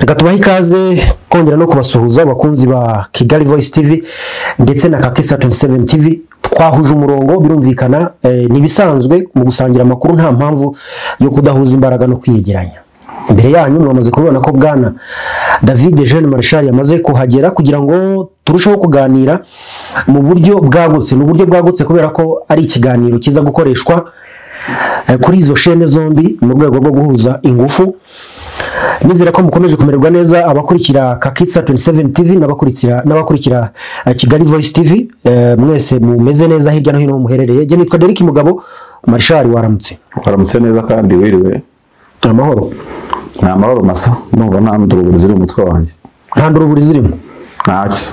reka tubahe ikaze twongera no kubasuhuza abakunzi ba kigali voice tv ndetse na kaki seven tv twahuje umurongo birumvikana eh, ntibisanzwe mu gusangira amakuru nta mpamvu yo kudahuza imbaraga no kwiyegeranya imbere yanyu mwamaze kubibona ko bwana david jean marshal yamaze kuhagera kugira ngo turusheho kuganira mu buryo bwagutse ni uburyo bwagutse kubera ko ari ikiganiro kiza gukoreshwa eh, kuri izo shene zombi mu rwego rwo guhuza ingufu nizere ko mukomeje kumererwa neza abakurikira kakisa 27 tv n'abakurikira n'abakurikira eh, kigali voice tv eh, mwese mumeze neza hirya no hino aho muherereye jye nitwa deriki mugabo marshal waramutse waramutse neza kandi wiriwe amahoro ni amahoro masa ndumva nta nduruburi ziri mu mutwe wanjye nta nduruburi zirimo ntacyo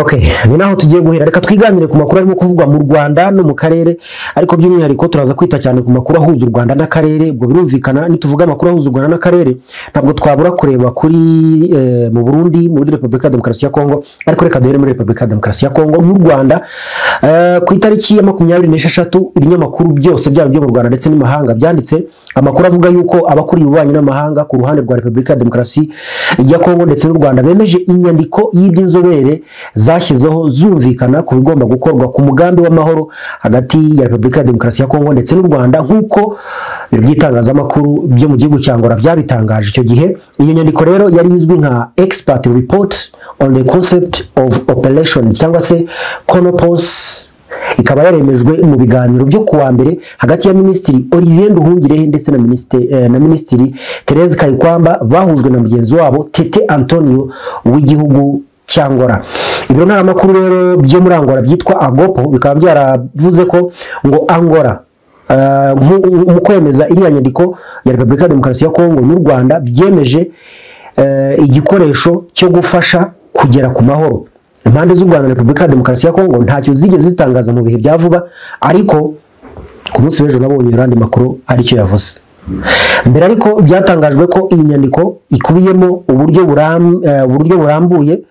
Okay, ni naho tugiye guhera reka twiganire ku makuru arimo kuvugwa mu Rwanda no mu karere ariko by'umwihariko turaza kwita cyane ku makuru ahuza u Rwanda n'akarere ubwo birumvikana nituvuga amakuru ahuza u Rwanda n'akarere ntabwo twabura kureba kuri eh, mu Burundi muri Repubulika ya Demokarasi ya Kongo ariko reka duhere muri Repubulika ya Demokarasi ya Kongo mu Rwanda eh, ku itariki ya makumyabiri n'esheshatu ibinyamakuru byose byaba ibyo mu Rwanda ndetse n'imahanga byanditse amakuru avuga yuko abakuriye ububanyi n'amahanga ku ruhande rwa Repubulika ya Demokarasi ya Kongo ndetse n'u Rwanda bemeje inyandiko y'iby'inzobere zashyizeho zumvikana ku bigomba gukorwa ku mugambi w'amahoro hagati ya Repubulika ya Demokarasi ya Kongo ndetse n'u Rwanda nk'uko ibiro by'itangazamakuru byo mu gihugu cya Angola byabitangaje icyo gihe iyo nyandiko rero yari izwi nka expert report on the concept of operations cyangwa se conopos ikaba yaremejwe mu biganiro byo kuwa mbere hagati ya minisitiri olivier nduhungirehe ndetse na minisitiri, eh, na minisitiri therese kayikwamba bahujwe na mugenzi wabo tete antonio w'igihugu cyangora ibiro ntaramakuru rero byo muri angola byitwa agopo bikaba byaravuze ko ngo angola eh, mu mu kwemeza iriya nyandiko ya repubulika ya demokarasi ya kongo n'u rwanda byemeje eh, igikoresho cyo gufasha kugera ku mahoro impande z'u rwanda na repubulika ya demokarasi ya kongo ntacyo zigeze zitangaza mu bihe bya vuba ariko ku munsi w'ejo nabonye ayandi makuru aricyo yavuze mbere ariko byatangajwe ko iyi nyandiko ikubiyemo uburyo buram- eh, uburyo burambuye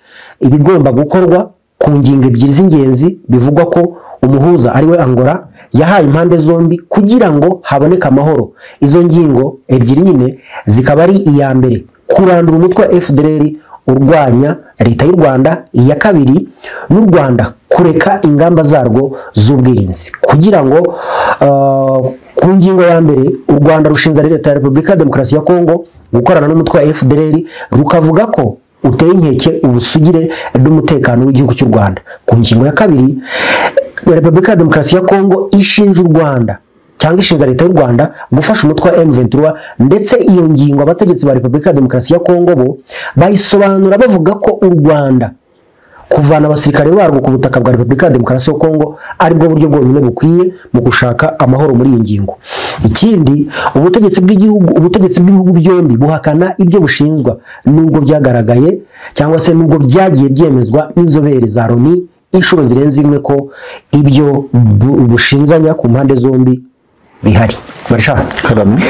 ibigomba gukorwa ku ngingo ebyiri z'ingenzi bivugwa ko umuhuza ariwe angora yahaye impande zombi kugira ngo haboneke amahoro izo ngingo ebyiri nyine zikaba ari iya mbere kurandura umutwe wa fdr urwanya leta y'u rwanda iya kabiri n'u rwanda kureka ingamba zarwo z'ubwirinzi kugira ngo uh, ku ngingo ya mbere u rwanda rushinja leta ya repubulika ya demokarasi ya kongo gukorana n'umutwe wa fdr rukavuga ko uteye inkeke ubusugire n'umutekano w'igihugu cy'u rwanda ku ngingo ya kabiri repubulika ya demokarasi ya kongo ishinja u rwanda cyangwa ishinja leta y'u rwanda gufasha umutwe wa M23 ndetse iyo ngingo abategetsi ba Repubulika ya Demokarasi ya Kongo bo bayisobanura bavuga ko u Rwanda kuvana abasirikare barwo ku butaka bwa Repubulika ya Demokarasi ya Kongo aribwo buryo bwonyine bukwiye mu gushaka amahoro muri iyi ngingo ikindi ubutegetsi bw'igihugu ubutegetsi bw'ibihugu byombi buhakana ibyo bushinjwa nubwo byagaragaye cyangwa se nubwo byagiye byemezwa n'inzobere za Loni inshuro zirenze imwe ko ibyo bu- bushinzanya ku mpande zombi bihari barashaka karame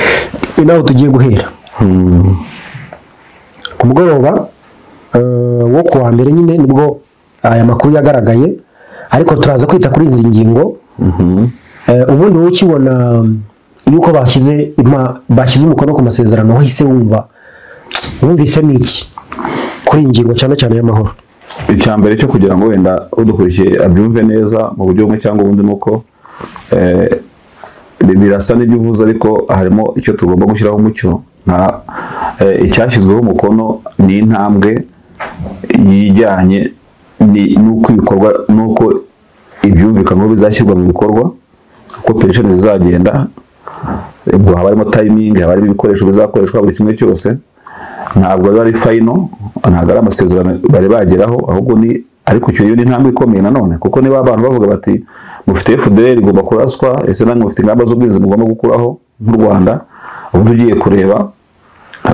ni naho tugiye guhera ku mugoroba eh, wo ku wa mbere nyine nibwo aya makuru yagaragaye ariko turaza kwita kuri izi ngingo Eh, ubundi wowe ukibona yuko bashyize ima- bashyize umukono ku masezerano wahise wumva wumvise ni iki kuri iyi ngingo cyane cyane y'amahoro icya mbere cyo kugira ngo wenda udukurikiye abyumve neza mu buryo bumwe cyangwa ubundi ni uko eh, bi- birasa n'ibyo uvuze ariko harimo icyo tugomba gushyiraho umucyo nka eh, icyashyizweho umukono ni intambwe yijyanye ni- n'uko ibikorwa n'uko ibyumvikanwaho bizashyirwa mu bikorwa uko operesheni zizagenda ubwo haba harimo tayimingi haba harimo ibikoresho bizakoreshwa buri kimwe cyose ntabwo biba ari fayino ntabwo ari amasezerano bari bageraho ahubwo ni ariko icyo iyo ni intambwe ikomeye nanone kuko niba abantu bavuga bati mufite FDL igomba kuraswa ese namwe mufite ingamba z'ubwirinzi mugomba gukuraho nk'u Rwanda ubundi ugiye kureba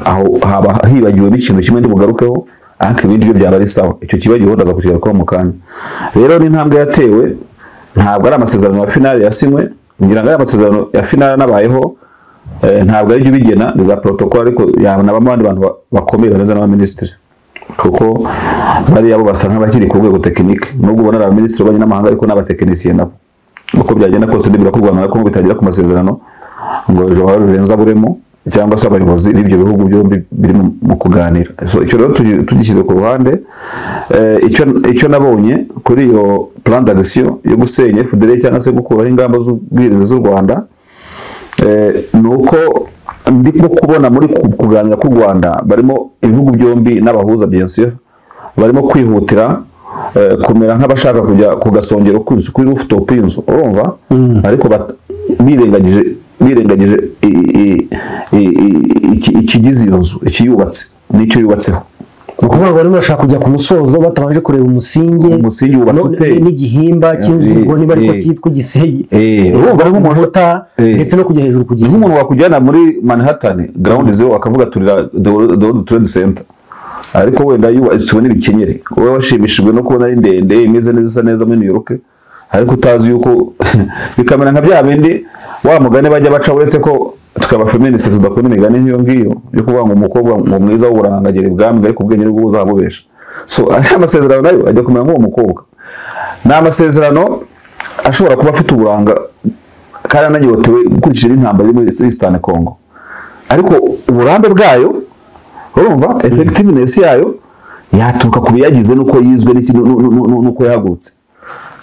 aho haba hibagiwe n'ikintu kimwe ntibugarukeho ariko ibindi byo byaba ari sawa icyo kibagiwe ndaza kukigarukaho mu kanya rero ni intambwe yatewe ntabwo ari amasezerano ya finale yasinywe ngira ngo ari amasezerano ya finale anabayeho Eh, ntabwo ari byo ubigena ni za protocol ariko yanabamo abandi bantu ba- bakomeye barenze n'abaminisitiri kuko bariya bo basa nk'abakiri ku rwego tekinike nubwo ubona ari abaminisitiri b'abanye n'amahanga ariko n'abatekinisiye nabo uko byagenda kose nibura ko u rwanda na kongo bitagera ku masezerano ngo ejo hari rurenza buremo cyangwa se abayobozi b'ibyo bihugu byombi biri mu- mu kuganira so icyo rero tugi- tugishyize ku ruhande eh, icyo icyo nabonye kuri iyo plan d'action yo gusenya FDL cyangwa se gukuraho ingamba z'ubwirinzi z'u Rwanda Eh, ni uko ndimo kubona muri ku- kuganira k'u rwanda barimo ibihugu byombi n'abahuza bien sûr barimo kwihutira eh, kumera nk'abashaka kujya ku gasongero k'inzu kuri rooftop y'inzu urumva ariko bat- birengagije birengagije i- i- i- i- iki- ikigize iyo nzu ikiyubatse n'icyo yubatseho ni ukuvuga ngo barimo bashaka kujya ku musozo batabanje kureba umusingi Umusingi wubatse no- ute? n'igihimba cy'inzu Eh, ubwo niba ariko eh. cyitwa igisenge Eh, urumva ari nk'umuntu uta Eh. ndetse no kujya hejuru kugeza nk'umuntu wakujyana muri manhattan ground zero akavuga turira the world trade center ariko wenda yubatswe n'ibikenyeri wowe washimishijwe no kubona ari ndende imeze neza isa neza muri new york ariko utazi yuko bikamera nka bya bindi wa mugani bajya baca uretse ko tukaba feminist tudakunda imigani nk'iyo ngiyo yo kuvuga ngo umukobwa ngo mwiza w'uburanga agera ibwami ariko ubwenge nibwo buzamubesha so ariya amasezerano nayo ajya kumera nk'uwo mukobwa ni amasezerano ashobora kuba afite uburanga kandi ananyotewe ukurikije n'intambara iri muri Eastern Congo ariko uburambe bwayo urumva effectiveness yayo yaturuka ku biyagize n'uko yizwe n'iki- nu- nu- nu- nu- n'uko yahagurutse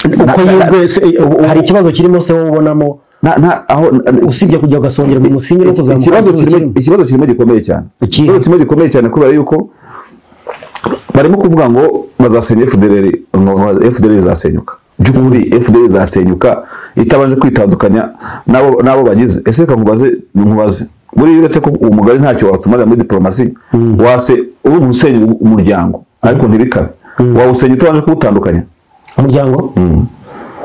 uko yizwe se, eh, hari ikibazo kirimo se wowe ubonamo Na- na- aho- usibye kujya ugasongera mu musingi no kuzamuka ikibazo inzu kirimo ikibazo kirimo gikomeye cyane Ikihe? ikibazo kirimo gikomeye cyane kubera yuko barimo kuvuga ngo bazasenya FDLR ngo FDLR izasenyuka by'ukuri FDLR izasenyuka itabanje kwitandukanya n'abo n'abo bagize ese reka nkubaze nkubaze buriya uretse ko uwo mugari ntacyo watumarira muri diplomasi wase uri umuntu usenya umuryango ariko ntibikabe wawusenya utabanje kuwutandukanya umuryango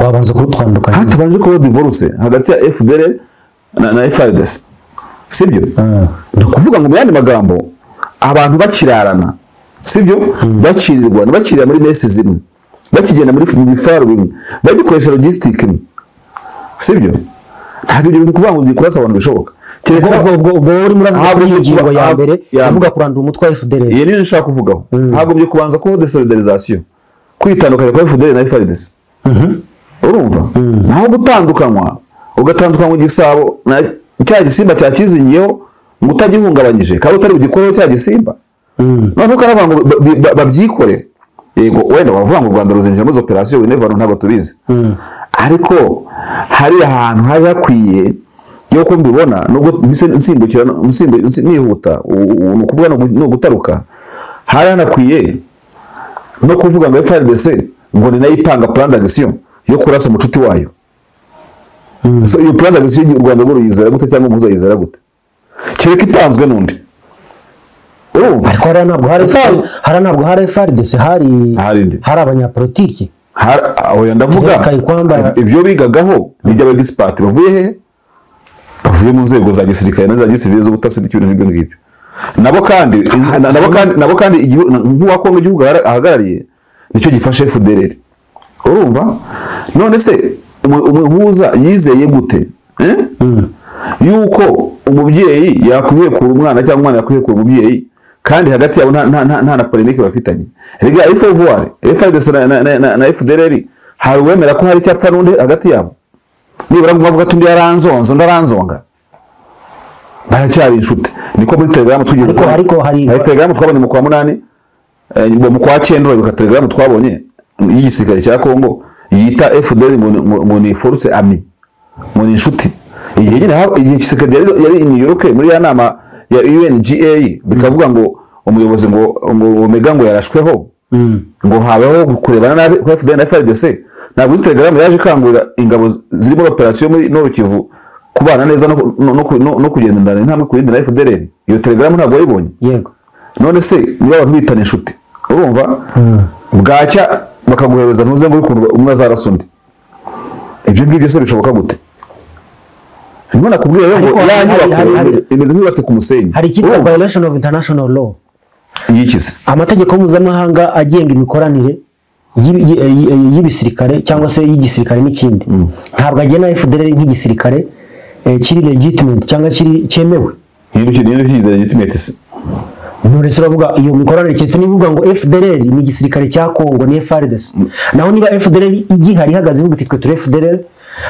wabanza kuwutandukanya hatabanje kuba divorce hagati ya FDL na, na FRDC sibyo ni ukuvuga ngo mu yandi magambo abantu bakirarana sibyo bakirirwana bakirira muri mesi zimwe bakigenda muri mu bifaru bimwe bagikoresha logistic imwe sibyo ntabwo ibyo bintu kuvuga ngo zikurasa abantu bishoboka ubwo kereka ubwo ubwo ubwo wowe urimo uravuga Ntabwo kuri iyo byo ngingo kuba- ya ntabwo- mbere ya uvuga mbere. kurandura umutwe wa FDL iyi niyo nshaka kuvugaho hagomye kubanza kubaho desolidarizasiyo kwitandukanya kwa FDL na FRDC urumva naho gutandukanywa ugatandukanywa igisabo na cya gisimba cyakizingiyeho ngo utagihungabanyije kandi utari bugikoreho cya gisimba noneho ukaravuga ngo ba- bi- ba- babyikorere yego wenda wavuga ngo u rwanda ruzinjira muri izo operasiyo we never know, ntabwo tubizi ariko hari ahantu hari hakwiye yuko mbibona nubwo mbise nsimbukira nsimbu- nsi- nihuta u- u- ni ukuvuga ni ugu- ni ugutaruka hari hanakwiye no kuvuga ngo FRDC ngo ni nayo ipanga plan d'action yo kurasa umucuti wayo so iyo plan d'action y'u Rwanda ngo ruyizera gute cyangwa umuhuza yizera gute kereka itanzwe n'undi urumva ariko hariya ntabwo hari Utazi- hariya ntabwo hari FRDC hari Hari nde? hari abanyapolitiki Har- aho ya ndavuga Kereka ikwambara. ibyo bigagaho n'ibyo abagisipati bavuye he bavuye mu nzego za gisirikare na za gisivile z'ubutasi n'ibintu nk'ibyo ngibyo nabo kandi na- na- nabo kandi nabo kandi igihu- na- nk'uwa Kongo igihugu ahara- ahagarariye nicyo gifashe FDLR urumva none se umu- umuhuza yizeye gute eh? yuko umubyeyi yakwihekura umwana cyangwa umwana yakwihekura umubyeyi kandi hagati yabo nta- nta- nta nta na polemike bafitanye rega FOVR FDC na- na- na- na- na FDLR hari uwemera ko hari icyapfa n'undi hagati yabo nibura ngo umwe avuga ati undi yaranzonze undi aranzonga baracyari inshuti niko muri telegaramu twigeze Ariko- kubona. ariko hari- hari telegaramu twabonye mu kwa munani eh, mu mu kwa cyenda urabibuka telegaramu twabonye y'igisirikare cya Kongo yita FDL ngo ni- ngo- ngo ni force ami ngo ni inshuti igihe nyine ha- igihe Tshisekedi yari yari i New York muri ya nama ya UNGA bikavuga ngo umuyobozi ngo ngo Omega ngo yarashweho ngo habeho kurebana nabi kwa FDL na FRDC ntabwo izi telegaramu yaje ikangurira ingabo zirimo operasiyo muri Nord Kivu kubana neza no, no, no, no, no kugendana intambwe ku yindi na FDLR iyo telegaramu ntabwo wayibonye yego none se niba abantu bitana inshuti urumva bwacya bakaguhereza ntuze ngo ukuntu umwe azarasa undi ibyo ngibyo se bishoboka gute niba nakubwiye rero ngo Ariko ya hari- nyubako hari- hari- imeze- imeze nk'iyubatse ku musenyi hari icyitwa urumva violation of international law yikize amategeko mpuzamahanga agenga imikoranire y'ibi- yi- yi- yi- y'ibisirikare cyangwa se y'igisirikare n'ikindi ntabwo agena FDL nk'igisirikare eh, kiri legitimate cyangwa kiri cyemewe niba ukize legitimate se Knowless uravuga iyo mikoranire keretse niba uvuga ngo FDLR ni igisirikare cya Kongo ni FARDC naho niba FDLR igihari ihagaze ivuga iti twe turi FDLR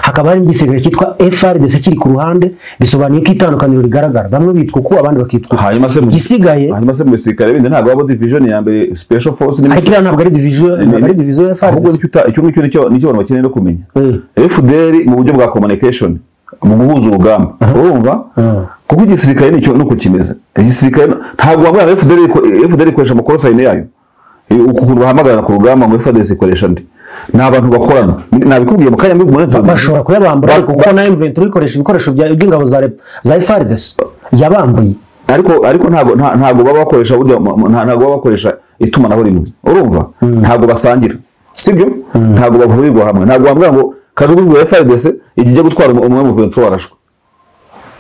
hakaba hari n'igisirikare cyitwa FRDC kiri ku ruhande bisobanuye ko itandukaniro rigaragara bamwe bitwa ku abandi bakitwa uku. hanyuma se mu igisigaye hanyuma se mu gisirikare bindi ntabwo haba division ya mbere special force ni ariko iriya ntabwo ari division ntabwo ari division ya ahubwo FRDC icyo uta- icyo ngicyo nicyo nicyo abantu bakeneye no kumenya Eh. FDL mu buryo bwa communication mu guhuza urugamba urumva Ah. kuko igisirikare nicyo nuko kimeze igisirikare ntabwo wabwira ngo FDL iko- FDL ikoresha amakorosayine yayo Eh, ukuntu bahamagarana ku rugamba ngo FDL ikoresha ndi ni abantu bakorana nabikubwiye mu kanya mbibwira ntabwo- bashobora kuyabambura Ba- ariko kuko na M23 ikoresha ibikoresho bya- by'ingabo za rep- za FRDC yabambuye ariko ariko ntago nta- ntago baba bakoresha burya mu- mu- nta- ntago baba bakoresha itumanaho rimwe urumva ntago basangira sibyo ntago bavurirwa hamwe ntago wambwira ngo kajugujugu ya FRDC igiye gutwara umu- umwe mu Ventura arashwe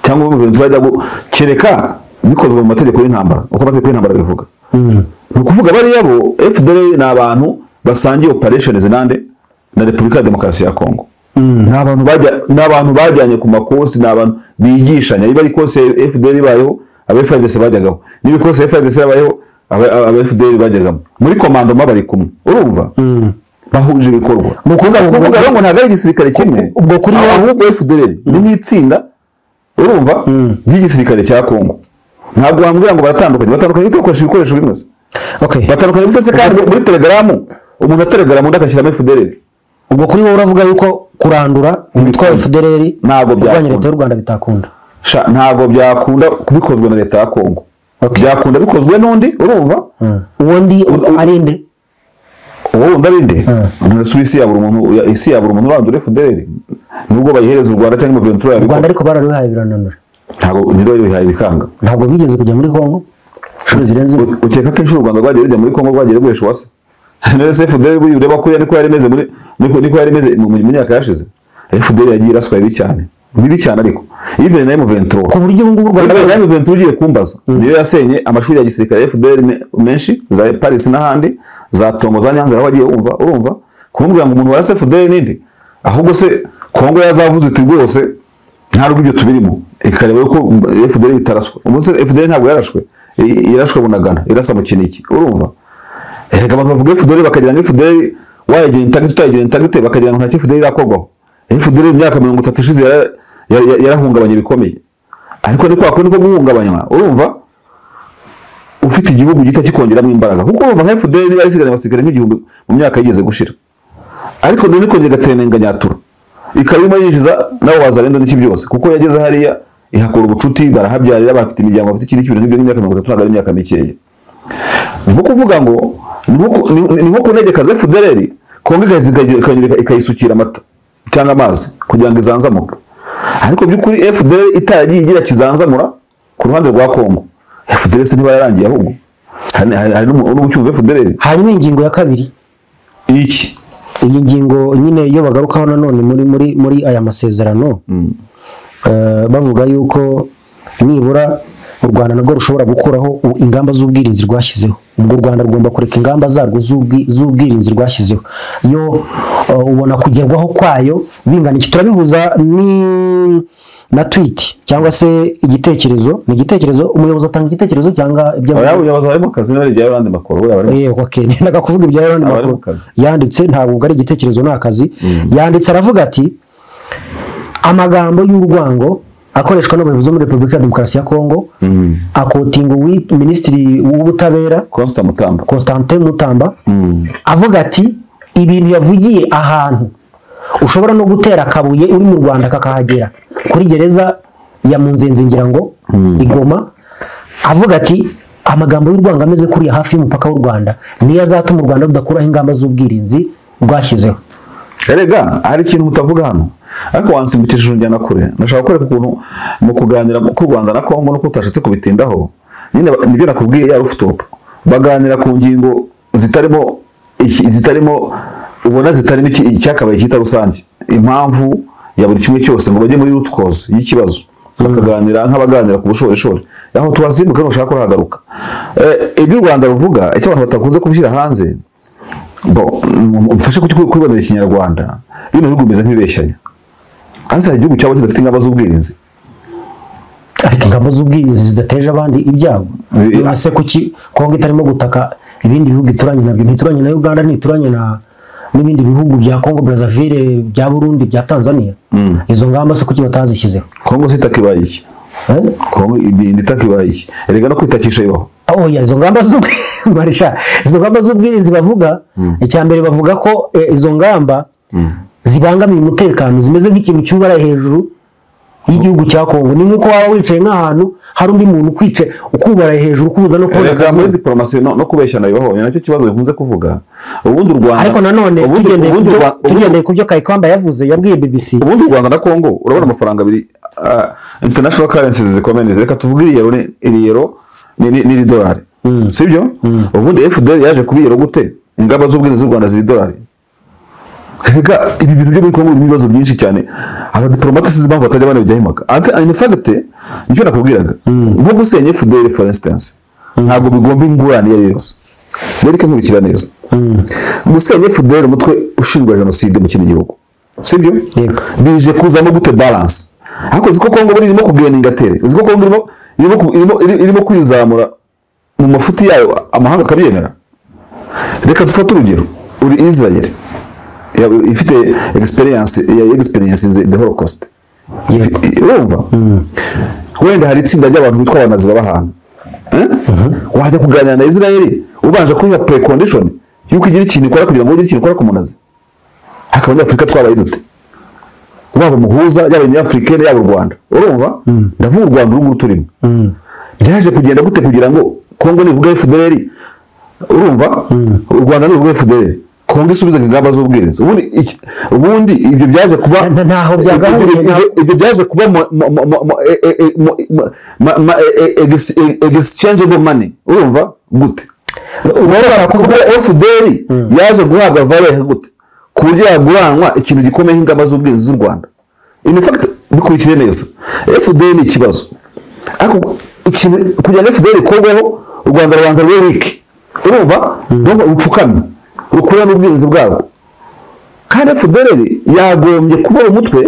cyangwa umwe mu Ventura ajya gu- kereka bikozwe mu mategeko y'intambara uko amategeko y'intambara bivuga ni ukuvuga bariya bo FDL ni abantu basangiye operations nande na Repubulika ya Demokarasi ya Kongo ni abantu bajya- ni abantu bajyanye ku makosi ni abantu bigishanya niba ari kosi ya FDL ibayeho aba FDC bajyagaho niba ikosi ya FDC yabayeho aba aba FDL bajyagamo muri komandoma bari kumwe urumva bahuje ibikorwa Ni ukuvuga ngo- kuvuga rero ngo ntabwo ari igisirikare kimwe ubwo kuri wowe- ahubwo FDL ni n'itsinda urumva ry'igisirikare cya Kongo ntabwo wambwira ngo baratandukanye batandukanye bitewe bakoresha ibikoresho bimwe se okay batandukanye gute se kandi muri telegaramu umuntu atelegaramu undi agashyiramo FDL ubwo kuri wowe uravuga yuko kurandura imitwa ya FDLR Ntabwo kurwanya byakunda. leta y'u Rwanda bitakunda sha ntabwo byakunda kubikozwe na leta ya Kongo Okay. byakunda bikozwe n'undi urumva uwo ndi u- ari nde uwo wundi ari nde None se isi ya buri muntu ya- isi ya buri muntu urandura FDL nubwo bayihereza u Rwanda cyangwa Ventura u Rwanda yabikora ariko bararuhaye birananura ntabwo niro bihaye bikanga ntabwo bigeze kujya muri Kongo inshuro zirenze imwe U- ukeka ko inshuro u Rwanda rwagiye rujya muri Kongo rwagiye rwesha uwase none se FDL buriya ureba ko niko yari imeze muri niko niko yari imeze mu mu myaka yashize FDL yagiye iraswa bibi cyane bibi cyane ariko even na M23 ku buryo ubu ngubu u Rwanda Rwanda Rwanda Ventura ugiye kumbaza niyo yasenye amashuri ya gisirikare ya FDL me- menshi za Paris n'ahandi za Tongo za Nyanza aho agiye umva urumva kumbwira ngo umuntu warase FDL nindi ahubwo se Kongo yazavuze iti rwose nta rw'ibyo tubirimo ikareba yuko mm, FDL itaraswe ubu se FDL ntabwo yarashwe I- yarashwe bunagana irasa mu kiniki urumva erega abantu bavuga FDL bakagira ngo FDL wayagira intagite utayagira intagite bakagira ngo nta cy'FDL irakorwaho FDL imyaka mirongo itatu ishize yara- yara- yara- yarahungabanye bikomeye ariko ni kwa kundi ko guhungabanywa urumva ufite igihugu gito kikongeramo imbaraga kuko urumva nka FDL niba isigara abasigara nk'igihumbi mu myaka yigeze gushira ariko none ikongera igatenenga nyatura ikaba irimo yinjiza n'abo bazarenda n'iki byose kuko yageze hariya ihakura ubucuti barahabyarira bafite imiryango bafite ikindi kintu nk'ibyo nk'imyaka mirongo itatu ntabwo ari imyaka mikeya ni nko kuvuga ngo ni nko ku- ni- ni nko kunegeka ze FDL kongo ikazi- ikagira- ikagira- ikayisukira amata cyangwa amazi kugira ngo izanzamuke ariko by'ukuri FDL itaragiye igira kizanzamura ku ruhande rwa Kongo FDL se ntiba yarangiye ahubwo hari hari- hari n'umu- n'umucyumva FDL hanyuma ingingo ya kabiri iki iyi ngingo nyine iyo bagarukaho nanone muri muri muri aya masezerano eh, bavuga yuko nibura u Rwanda nabwo rushobora gukuraho u- ingamba z'ubwirinzi rwashyizeho ubwo u Rwanda rugomba kureka ingamba zarwo z'ubwi- z'ubwirinzi rwashyizeho yo eh, ubona kugerwaho kwayo bingana iki turabihuza ni na tweet cyangwa se igitekerezo ni igitekerezo umuyobozi atanga igitekerezo cyangwa ibyo aba yabuyobozi barimo akazi niba ari ibya yabandi makuru buriya barimo Eh, okay. Nendaga kuvuga ibya Yohani Aba ari Makuru. mu kazi. Yanditse ntabwo ubwo ari igitekerezo ni akazi. Yanditse aravuga ati amagambo y'urwango akoreshwa n'abayobozi bo muri Repubulika ya Demokarasi ya Kongo akotinga uwi- Minisitiri w'Ubutabera Constant Mutamba Constantin Mutamba avuga ati ibintu yavugiye ahantu ushobora no gutera akabuye uri mu Rwanda kakahagera kuri gereza ya Munzenze ngira ngo igoma avuga ati amagambo y'urwango ameze kuriya hafi y'umupaka w'u Rwanda niyo azatuma u Rwanda rudakuraho ingamba z'ubwirinzi rwashyizeho Erega hari ikintu mutavuga hano ariko wansimbukishije unjyana kure nashaka kwereka ukuntu mu kuganira ku Rwanda na Kongo nuko utashatse kubitindaho nyine ba- nibyo nakubwiye ya rooftop baganira ku ngingo zitarimo iki- zitarimo ubona zitarimo iki- icyakabaye cyita rusange impamvu ya buri kimwe cyose ngo bajye muri root cause y'ikibazo bakaganira nk'abaganira ku bushorishori aho tuhasimbuka nushaka kurahagaruka Eh, ibyo u Rwanda ruvuga icyo abantu batakunze kubishyira hanze bo mfashe kubibonera ikinyarwanda bino bihugu bimeze nk'ibibeshyanya hanze hari igihugu cyabo kidafite ingamba z'ubwirinzi ariko ingamba z'ubwirinzi zidateje abandi ibyago Eh, none se kuki Kongo itarimo gutaka ibindi bihugu ituranye nabyo ntituranye na Uganda ntituranye na n'ibindi bihugu bya Congo Brazzaville bya Burundi bya Tanzania Mm. izo ngamba se kuki batazishyizeho kongo se itaka ibaye iki Eh? kongo ibintu itaka ibaye iki erega no kwitakisha bibaho Oh, ya, izo ngamba z'ubwi- Marisha, izo ngamba z'ubwirinzi bavuga icya mbere bavuga ko eh, izo ngamba zibangamiye umutekano zimeze nk'ikintu cyubara hejuru y'igihugu cya Kongo ni nk'uko waba wicaye nk'ahantu hari undi muntu ukwica ukubara hejuru ukubuza no kubona erega muri akazuba. diporomasi no no kubeshyana bibaho ni nacyo kibazo bikunze kuvuga ubundi u rwanda ariko nanone ubundi- tugendeye ku ubundi u byo- Rwa- ubundi- tugendeye ku byo kayikamba yavuze yabwiye BBC ubundi u rwanda na kongo urabona amafaranga abiri ah, international currencies zikomeye neza reka tuvuge iriyero ni- iriyero ni- ni- n'iridolari sibyo ubundi fdr yaje kuba iyero gute ingamba z'ubwirinzi z'u rwanda z'idolari reka ibi bintu byo muri kongo birimo ibibazo byinshi cyane abadiporomate sinzi impamvu batajya banabijyahimaga ante inifagite nicyo nakubwiraga nko gusenya fdr for instance ntabwo bigomba ingurane iyo ari yo yose reka nkurikira neza gusenya fdr umutwe ushinjwa jenoside mu kindi gihugu sibyo Yego. bije kuzamo gute balance ariko uzi ko kongo buri irimo kugenda ingatere uzi ko kongo irimo irimo ku- irimo, iri- irimo kwizamura mu mafuti yayo amahanga akabyemera reka dufate urugero uri israel ya- ifite experience ya experience the holocaust Ifi- urumva wenda hari itsinda ry'abantu bitwa abanazi baba ahantu Eh? wajya kuganira na israel ubanje kuyiha precondition yuko igira ikintu ikora kugira ngo ugire ikintu ikora ku munazi hakaba abanyafurika twabaye dute waba umuhuza yaba umunyafurikani yaba u rwanda urumva ndavuga u rwanda urunguru turimo byaje kugenda gute kugira ngo kongo nivuga fdr urumva u rwanda nivuga fdr kongo isubize ingamba z'ubwirinzi ubundi iki- ubundi ibyo byaje kuba Na- na- ntaho byagahuriye, ibyo- ibyo- ibyo byaje kuba mo- mo- mo- mo- mo- e- e- e- mo- ma- ma- ma- e- e- ex- e- exchangeable money urumva gute urabona kuko fdr yaje guhabwa valeur gute ku buryo yaguranwa ikintu gikomeye nk'ingamba z'ubwirinzi z'u rwanda in fact bikurikire neza fdr ni ikibazo ariko ikintu kugira ngo fdr ikorweho u rwanda rubanza rube wiki urumva rwumva rupfukamye rukurane ubwirinzi bwarwo kandi fdr yagombye kuba umutwe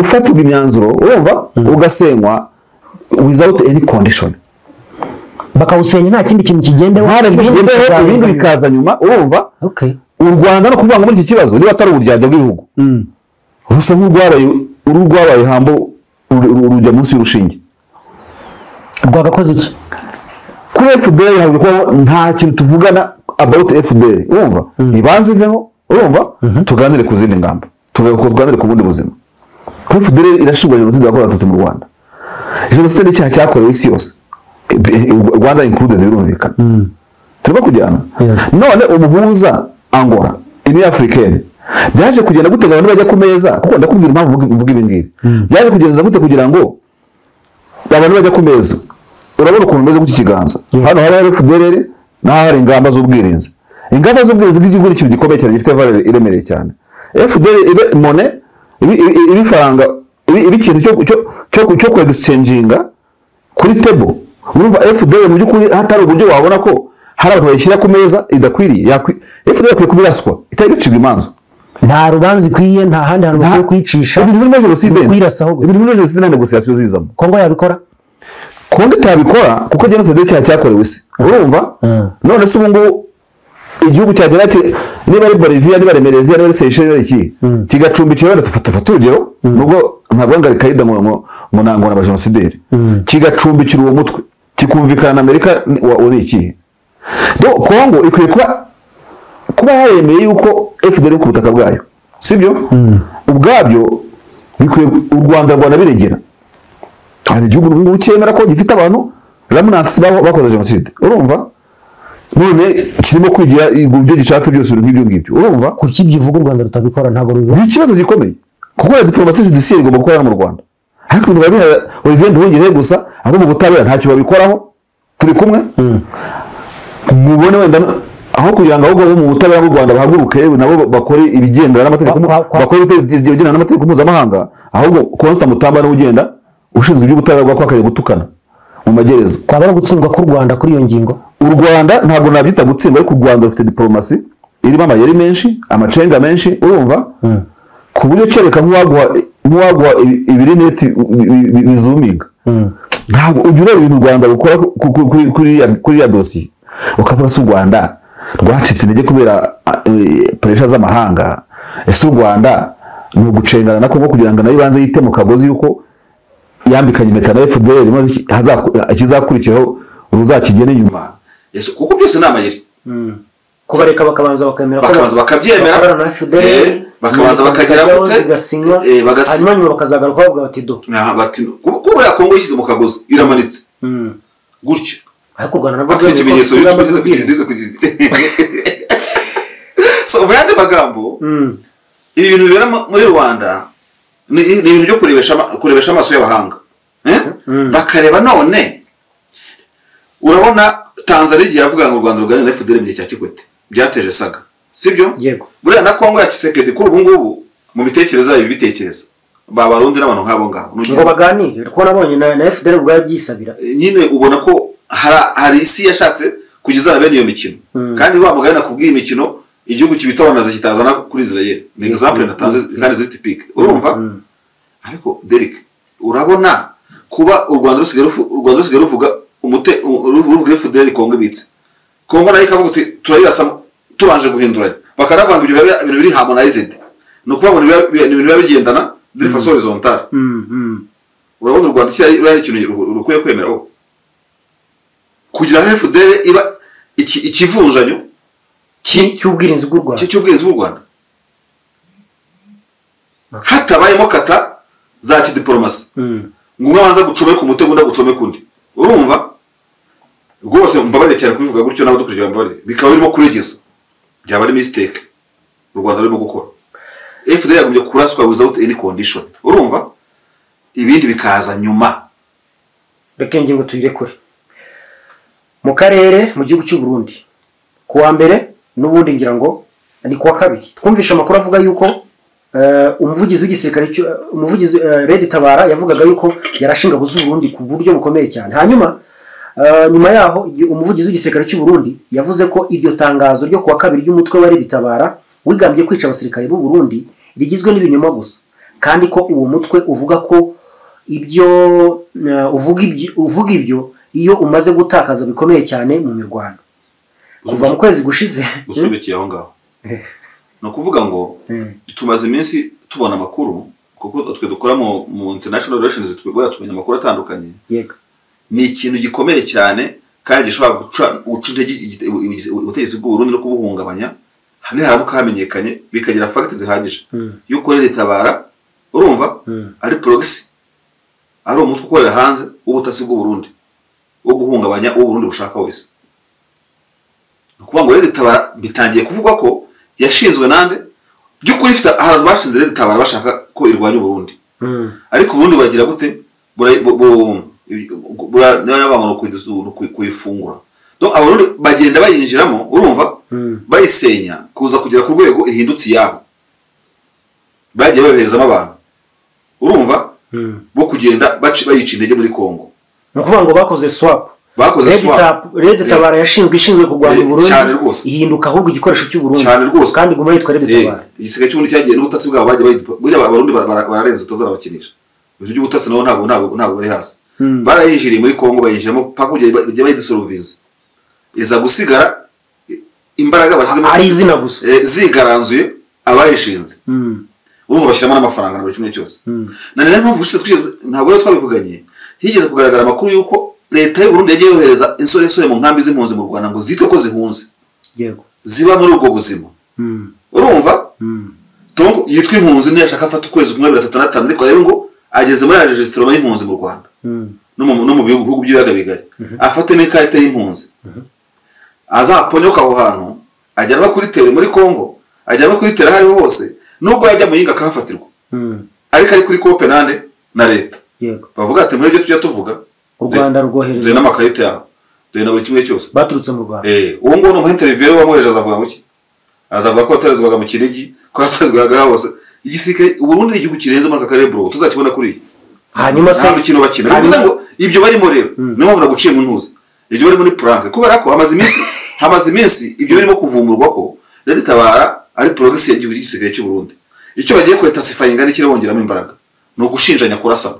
ufatirwa imyanzuro urumva ugasenywa without any condition bakawusenya nta kindi kintu kigendeho Bigendeho, ibindi bikaza nyuma urumva Okay. u rwanda no kuvuga ngo muri iki kibazo niba atari uburyarya bw'ibihugu rusa nk'urwabaye ururwabaye hambo uru- uru- rujya munsi y'urushinge rwagakoze iki kuri fdr ntabwo kubaho nta kintu tuvugana about fdr urumva ibanze iveho urumva tuganire ku zindi ngamba tugaruka tuganire ku bundi buzima kuri fdr irashinjwa jenoside yakorewe abatutsi mu rwanda jenoside ni icyaha cyakorewe isi yose I- I- rwanda included birumvikana turimo kujyana Yes. none umuhuza angora ini africaine byaje kugenda gute ngo abantu bajya ku meza kuko ndakubwira impamvu mvuga- mvuga ibi ngibi byaje kugenza gute kugira ngo abantu bajya ku meza urabona ukuntu umeze gutya ikiganza hano hari hari FDLR n'aho hari ingamba z'ubwirinzi ingamba z'ubwirinzi bw'igihugu ni ikintu gikomeye cyane gifite valeur iremereye cyane FDLR ibe mone ibi- ibi ibi faranga ibi ibi ikintu cyo cyo cyo- cyo ku exchanginga kuri table urumva FDLR mu by'ukuri hatari uburyo wabona ko hari abantu bayishyira ku meza idakwiriye yakwi FDLR ikwiye kubiraswa itari gucibwa imanza nta rubanza ikwiye nta handi hantu bakwiye kuyicisha ibintu birimo jenoside Ni ukuyirasaho gusa. ibintu birimo jenoside na negociation zizamo kongo yabikora kongo itabikora kuko jenoside icyaha cyakorewe isi urumva Mm. none se ubungubu igihugu cyagira ati niba ari boliviya niba ari mereziya niba ari seyisheli niba ari iki kigacumbikira wenda tufata tufata urugero nubwo ntabwo ngo ari kayida mu- mu- mu ntango na bajenosideri kigacumbikira uwo mutwe kikumvikana na amerika ni- wa- uri iki Do- kongo ikwiye kuba kuba yaremeye yuko fdr iri ku butaka bwayo sibyo ubwabyo bikwiye u rwanda rwanda biregera hari igihugu ubu ngubu cyemera ko gifite abantu ramunansi bakoze jenoside urumva none kirimo kwigira ibyo gishatse byose ibintu nk'ibyo ngibyo urumva kuki byivuga u rwanda rutabikora ntabwo rubibona ni ikibazo gikomeye kuko na diporomasi judiciaire igomba gukorera mu rwanda ariko ibintu biba bihari olivier nduhungire gusa abo mu butabera ntacyo babikoraho turi kumwe mubone wenda aho kugira ngo ahubwo abo mu butabera bw'u rwanda bahaguruke yewe nabo bakore ibigendana n'amategeko Kwa- kwa- kwa- bakore ibigendana n'amategeko mpuzamahanga ahubwo constant mutamba niwe ugenda ushinzwe iby'ubutabera bwakwakariye gutukana mu magereza twaba ari ugutsindwa k'u rwanda kuri iyo ngingo u rwanda ntabwo nabyita gutsinda ariko u rwanda rufite diporomasi irimo amayeri menshi amacenga menshi urumva ku buryo kereka nk'uwaguha nk'uwaguha ibi- ibirineti bi- bi- bi- bizuminga ntabwo ujya ureba ibintu u rwanda rukora ku- ku- kuri kuri ya- kuri ya dosiye ukavuga se u rwanda rwacitse intege kubera puresha z'amahanga ese u rwanda ni ugucengana na kongo kugira ngo nayo ibanze yite mu kagozi yuko yambikanye impeta na fdr maze iki- hazaku- ikizakurikiyeho uruzakigena inyuma ese kuko byose ni amayeri kubareka bakabanza bakemera ko bakabanza bakabyemera bakorana na FDL, eh, bakabanza inkiko bakagera zikajyaho, gute zigasinywa Eh, bagasinya. hanyuma nyuma bakazagaruka bavuga bati do Aha, bati "Ku- ko buriya kongo yishyize mu kagozi iramanitse Mm. gutya ariko u rwanda nabwo bakwiye rwemeye ko ikimenyetso rugamba tugeze ku rw'ubwira. kigeze ku so mu yandi magambo Mm. ibi bintu bibera mu- muri rwanda ni ni ibintu byo kurebesha ama- kurebesha amaso y'abahanga Eh? Mm. bakareba none urabona tanzania igihe yavuga ngo u rwanda ruganira na fdr mu gihe cya kikwete byateje saga sibyo yego buriya na kongo ya kisekedi kuri ubu ngubu mu bitekerezo yayo bitekerezo babarundi n'abantu nk'abo ngabo N'ugira- ngo baganire kuko nabonye na na fdr ubwayo byisabira nyine ubona ko hari- hari isi yashatse kugezana bene iyo mikino Mm. kandi wa mugani nakubwiye imikino igihugu kibita abanaza kitazana kuri israel ni example natanze kandi ziri tipike urumva Mm. ariko derek urabona kuba u rwanda rusigaye rufu- u Rwanda rusigaye ruvuga umute u- ru- ruvuga fdr kongo ibitse kongo nayo ikavuga uti turayirasamo tubanje guhinduranya bakaravanga ibyo biba- ibintu biri harmonized ni ukuvuga ngo ni ibiba- ni ibintu biba bigendana de façon horizontale Mm, mm. urabona u rwanda kiriya ruriya ni ikintu ru- rukwiye kwemera wowe kugira ngo fdr iba iki- ikivunjanyo ki- cy'ubwirinzi bw'u ki- rwanda cy'ubwirinzi bw'u rwanda hatabayemo kata za kidiporomasi Mm. ngo umwe abanza gucomeka umutego undi agucomeka undi urumva rwose mbabarire cyane kubivuga gutyo n'abadukurikira mbabarire bikaba birimo kuregeza byaba ari mistake u rwanda rurimo gukora fda yagombye kuraswa without any condition urumva ibindi bikaza nyuma reka iyi ngingo tuyirekure mu karere mu gihugu cy'u Burundi ku wa mbere n'ubundi ngira ngo ni ku wa kabiri twumvishe amakuru avuga yuko eh, umuvugizi w'igisirikare cy'u- eh, umuvugizi eh, Red Tabara yavugaga yuko yarashinga buzu Burundi ku buryo bukomeye cyane hanyuma eh, nyuma yaho igihe umuvugizi w'igisirikare cy'u Burundi yavuze ko iryo tangazo ryo ku wa kabiri ry'umutwe wa Red Tabara wigambye kwica abasirikare b'u Burundi rigizwe n'ibinyoma gusa kandi ko uwo mutwe uvuga ko ibyo eh, uvuga ibyo uvuga ibyo iyo umaze gutakaza bikomeye cyane mu mirwano kuva mu kwezi gushize gusobekeye aho ngaho Eh. ni ukuvuga ngo Mm. tumaze iminsi tubona amakuru kuko twe dukora mu, mu international relations twebwe tumenya amakuru atandukanye yego ni ikintu gikomeye cyane kandi gishobora guca guca intege igite- ubugizi- ubutegetsi bw'uburundi no kubuhungabanya hano haramuka hamenyekanye bikagira fagiti zihagije Mm. yuko ritabara urumva Mm. ari progisi ari umutwe ukorera hanze w'ubutasi bw'uburundi wo guhungabanya uwo uburundi bushaka wese ni ukuvuga ngo ritabara bitangiye kuvugwa ko yashinzwe nande by'ukuri ifite ahantu bashinze ritabara bashaka ko irwanya uburundi Mm. ariko ubundi buragira gute bura- bu- bu- bu- bura- niba abantu ni ukuyidusu- ni ukuyi- kuyifungura Donc, abarundi bagenda bayinjiramo urumva Mm. bayisenya kuza kugera ku rwego ihindutse iyabo bagiye bayoherezamo abantu urumva Mm. bo kugenda baci- bayica intege muri kongo ni ukuvuga ngo bakoze swap bakoze Red swap Tab- Red Tabara yashinzwe ishinzwe kurwanya Eh, Uburundi cyane rwose. ihinduka ahubwo igikoresho cy'Uburundi cyane rwose kandi iguma yitwa Red Eh, Tabara igisigaye cy'ubundi cyagiye n'ubutasi bwabo bagiye bayidipo- buriya abarundi bara- bara- bararenze utazarabakinisha ibintu by'ubutasi nabo ntabwo ntabwo ntabwo bari hasi Mm. barayinjiriye muri kongo bayinjiramo paka kujya bayidisoroviza iza gusigara imbaraga bashyizemo ari izina gusa eh, zigaranzuye abayishinze Mm. urumva bashyiramo n'amafaranga na buri kimwe cyose Mm. na nari mpamvu gushize twigeze ntabwo rero twabivuganye higeze kugaragara amakuru y'uko leta y'u Burundi yagiye yohereza insoresore mu nkambi z'impunzi mu rwanda ngo zitwe ko zihunze yego ziba muri ubwo buzima Mm. urumva Mm. donc yitwa impunzi ntiyashaka afata ukwezi kumwe bibiri atatu na gatanu ariko rero ngo ageze muri ya regisitoromo y'impunzi mu rwanda Mm. no mu no mu bihugu bihugu by'ibiyaga bigari afatemo ikarita y'impunzi azaponyoka aho hantu ajyanwa kuri tere muri kongo ajyanwa kuri tere aho ariho hose nubwo yajya mu yinga akahafatirwa Mm. ariko ari kuri kope nande na leta yego bavuga ati muri ibyo tujya tuvuga u Rwanda duhe rwohereje n'amakarita yabo duhe na buri kimwe cyose baturutse mu Rwanda Eh, uwo nguwo ni umuhinterivire wamwohereje azavuga ngo iki azavuga ko yatoherezwaga mu kinigi ko yatoherezwaga hose igisirikare uburundi ni igihugu kirenze muri aka karere bro tuzakibona kuri iyi hanyuma se ntabwo ikintu bakina ni ukuvuga ngo ibyo barimo rero niyo mpamvu naguciye mu ntuzi ibyo barimo ni puranke kubera ko hamaze iminsi hamaze iminsi ibyo birimo kuvumburwa ko rero itabara ari porogisi y'igihugu gisigaye cy'u Burundi icyo bagiye kwetasifayiga n'ikiri bongeramo imbaraga ni ugushinjanya kurasana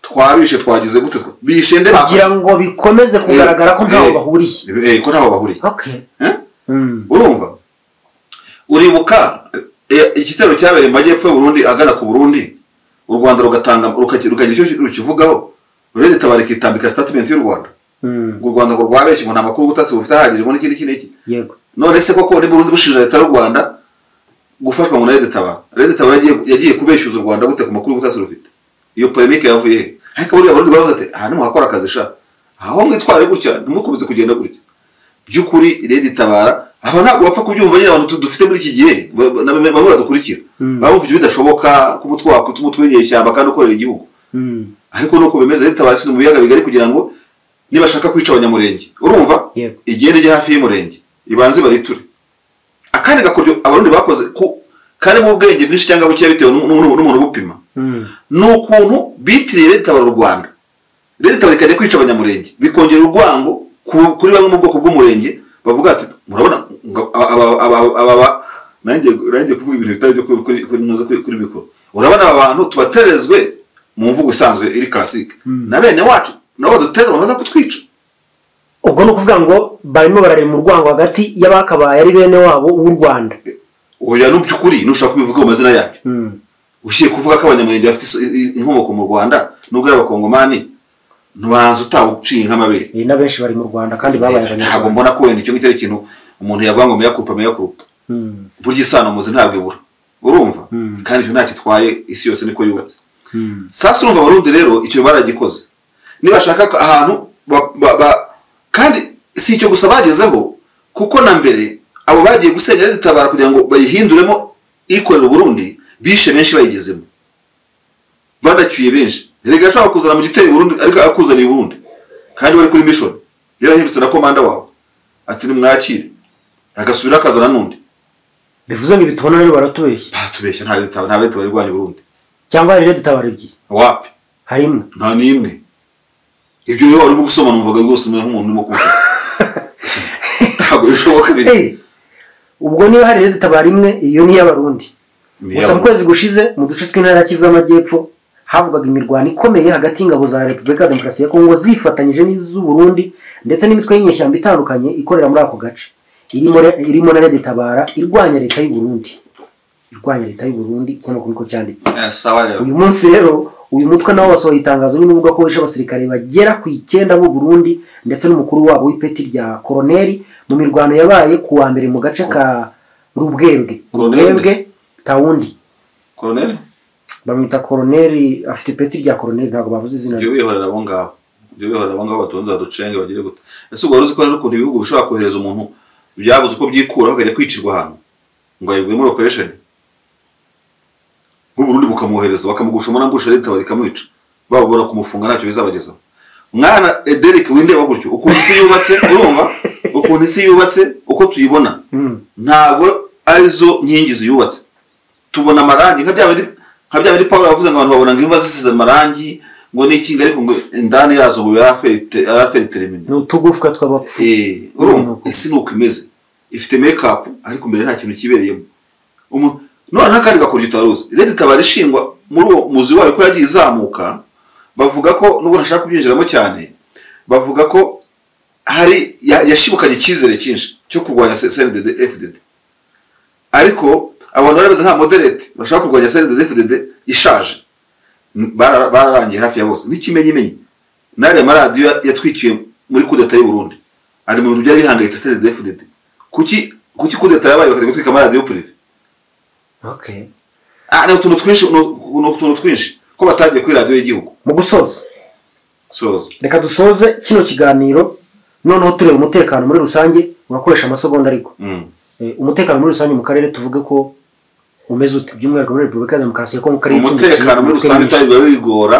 twabishe twagize gute twa- bishe nde kugira ngo bikomeze kugaragara ko ntaho Eh. bahuriye Eh, ko ntaho bahuriye okay Eh? urumva uribuka eh, igitero cyabereye mu majyepfo y'u Burundi agana ku Burundi u Rwanda rugatanga rukagira rukagira icyo rukivugaho uretse tabarika itambika statement y'u Rwanda ngo u Rwanda ngo rwabeshye ngo nta makuru y'ubutasi bufite ahagije ngo n'ikindi iki n'iki yego none se koko niba urundi bushinja leta y'u Rwanda gufatwa ngo na Leta Tabara Leta Tabara yagiye- yagiye kubeshyuza u Rwanda gute ku makuru y'ubutasi rufite iyo polemique yavuye he ariko buriya abarundi baravuze ati aha ntimuhakora akazi sha aho mwitware gutya ntimukomeze kugenda gutya by'ukuri Leta Itabara aba ntabwo bapfa kubyumva nyine abantu tu- dufite muri iki gihe ba- ba- na bamwe bamwe badukurikira Mm. baba bumva ibyo bidashoboka ko umutwe wakwita umutwe w'inyeshyamba kandi ukorera igihugu ariko nuko bimeze Leta Tabara isize mu biyaga bigari kugira ngo nibashaka kwica abanyamurenge urumva Yego. igende ijya hafi y'umurenge ibanze bariture akandi gakoryo abarundi bakoze ku karimo ubwenge bwinshi cyangwa buke bitewe n'u- n'u- n'umuntu ubupima ni ukuntu bitiriye leta tabara u rwanda leta tabara ikajya kwica abanyamurenge bikongera urwango ku- kuri bamwe mu bwoko bw'umurenge bavuga ati murabona ngo aba- aba- aba- aba- aba- nanjye nanjye kuvuga ibintu bitari byo kuri- kuri- kuri noza kuri kuri mikoro urabona aba bantu tubaterezwe mu mvugo isanzwe iri karasike na bene wacu nabo baduteze bamaze kutwica ubwo ni ukuvuga ngo barimo bararema urwango hagati y'abakabaye ari bene wabo w'u Rwanda oya n'uby'ukuri nushaka kubivuga mu mazina yabyo ushiye kuvuga ko abanyamurenge bafite iso- i- i- inkomoko mu rwanda nubwo ari abakongomani ntubanza utawuciye nk'amabere Eh, n'abenshi bari mu Rwanda kandi babaye ntabwo abanyarwanda mbona ko wenda icyo ngicyo ari ikintu umuntu yavuga ngo meyakupa meyakupa Mm, burya isano muzi ntabwo ibura urumva Mm. kandi icyo ntacyo itwaye isi yose niko yubatse mm, sasa urumva abarundi rero icyo baragikoze nibashaka ko ahantu ba- ba- ba- kandi si icyo gusa bagezeho kuko na mbere abo bagiye gusenya leta itabara kugira ngo bayihinduremo ikorera uburundi bishe benshi bayigezemo banacyuye benshi erega yashobora kuzana mu gitero i burundi ariko akuzaniye i burundi kandi wari kuri mission yarahindutse na komanda wawe ati nimwakire agasubira akazana n'undi bivuze ngo ibitubona rero baratubeshya baratubeshya nta leta nta leta bari guhanya uburundi cyangwa hari rero dutabara ebyiri wapi hari imwe nta n'imwe ibyo iyo warimo gusoma numvaga rwose umeze nk'umuntu urimo kumfata ntabwo bishoboka biri Eh, ubwo niba hari rero dutabara imwe iyo ni iy'abarundi gusa mu Ni iy'abantu. kwezi gushize mu duce tw'intara ya kivu y'amajyepfo havugaga imirwano ikomeye hagati y'ingabo za repubulika ya demokarasi ya kongo zifatanyije n'iz'u burundi ndetse n'imitwe y'inyeshyamba itandukanye ikorera muri ako gace irimo re- irimo na rede tabara irwanya leta y'u burundi irwanya leta y'u burundi hano niko cyanditse Eh, sawa rero uyu munsi rero uyu mutwe nawo wasohoye itangazo nyine uvuga ko wishe abasirikare bagera ku icyenda b'u Burundi ndetse n'umukuru wabo w'ipeti rya koroneri mu mirwano yabaye ku wa mbere mu gace ka Rubwebwe Koroneri Rubwebwe mbese? Tawundi koroneli bamwita koroneri afite ipeti rya koroneri ntabwo bavuze izina ibyo rye bihorera abo ngabo ibyo bihorera abo ngabo batunze baducenge bagire gute ese ubwo wari uzi ko hari ukuntu ibihugu bishobora kohereza umuntu byabuze uko byikuraho akajya kwicirwa ahantu ngo ayiguye muri operesheni nk'uburundi bukamwohereza bakamugushamo na mbushe leta bakamwica bababura kumufunga ntacyo bizabagezaho mwana ederik windeba gutyo ukuntu isi yubatse urumva ukuntu isi yubatse uko tuyibona Mm, ntabwo arizo nkingi ziyubatse tubona amarangi nka bya bindi nka bya bindi paul yavuze ngo abantu babona ngo imva zisize amarangi ngo ni ikinga ariko ngo indani yazo ngo yaraferiterimine ni utugufwa tw'abapfu urumva isi ni uko imeze ifite makeup ariko mbere nta kintu kibereyemo Umu- none nta kandi gakurya utaruzi leta itabara ishingwa muri uwo muzi wayo ko yagiye izamuka bavuga ko nubwo ntashaka kubyinjiramo cyane bavuga ko hari ya- yashibukanye icyizere cyinshi cyo kurwanya CNDD FDD ariko abantu bari bameze nka moderate bashaka kurwanya sendede fdd ishaje N- bara- bararangiye hafi ya bose n'ikimenyimenyi n'ariya maradiyo ya- yatwikiwe muri kudeta y'u Burundi ari mu bintu byari bihangayitse sendede fdd kuki kuki kudeta yabaye bakajya gutwika amaradiyo prive Okay. ah ni utuntu twinshi ni utu- ni utuntu twinshi ko batagiye kuri radiyo y'igihugu mu gusoza soza reka dusoze kino kiganiro noneho tureba umutekano muri rusange urakoresha amasegonda ariko Mm. Eh, umutekano muri rusange mu karere tuvuge ko umeze ute by'umwihariko muri repubulika ya demokarasi ya kongo mu karere umutekano muri rusange utari utari wigora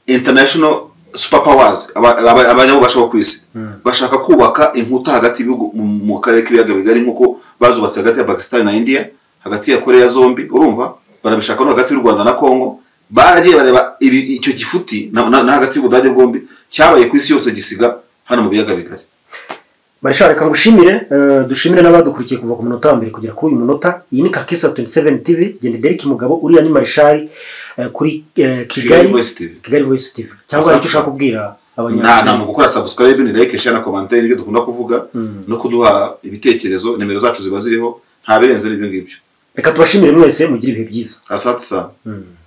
international super powers aba- aba- abanyabubasha bo ku isi bashaka kubaka inkuta hagati y'ibihugu mu- mu karere k'ibiyaga bigari nk'uko bazubatse hagati ya pakistan na india hagati ya korea zombi urumva barabishaka no hagati y'u rwanda na kongo baragiye bareba ibi- icyo gifuti na na- na hagati y'ubudage bwombi cyabaye ku isi yose gisiga hano mu biyaga bigari barashaka reka ngushimire eh, dushimire n'abadukurikiye kuva ku munota wa mbere kugera kuri uyu munota iyi ni kakisa 27 tv genda dereke mugabo uriya ni marishari eh, kuri eh, kigali kigali voice tv kigali voice tv cyangwa hari icyo ushaka kubwira nta nta mu gukora subscribe ni like share na commentaire ibyo dukunda kuvuga no kuduha ibitekerezo nimero zacu ziba ziriho nta birenze n'ibyo ngibyo reka tubashimire mwese mugire ibihe byiza asante sana